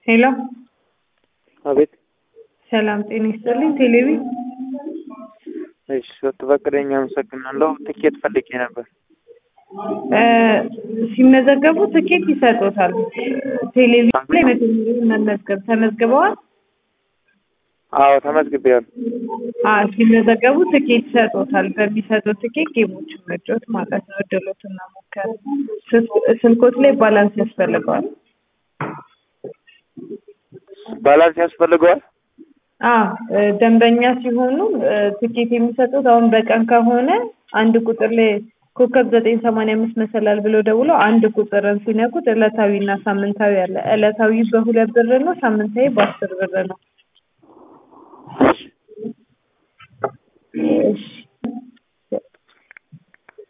ሄሎ አቤት። ሰላም ጤና ይስጥልኝ። ቴሌቪ እሺ ስትፈቅደኝ አመሰግናለሁ። ትኬት ፈልጌ ነበር። እ ሲመዘገቡ ትኬት ይሰጡታል። ቴሌቪዥን ላይ መጀመሪያ መመዝገብ ተመዝግበዋል? አዎ ተመዝግቤያለሁ። አ ሲመዘገቡ ትኬት ይሰጡታል። በሚሰጡት ትኬት ጌሞችን መጫወት ማለት ነው። እድሎትና ሞከር ስልኮት ላይ ባላንስ ያስፈልገዋል። ባላንስ ያስፈልገዋል? አ ደንበኛ ሲሆኑ እ ትኬት የሚሰጡት አሁን በቀን ከሆነ አንድ ቁጥር ላይ ኮከብ ዘጠኝ ሰማንያ አምስት መሰላል ብሎ ደውሎ አንድ ቁጥርን ሲነኩት ዕለታዊ እና ሳምንታዊ አለ። ዕለታዊ በሁለት ብር ነው። ሳምንታዊ በአስር ብር ነው። እሺ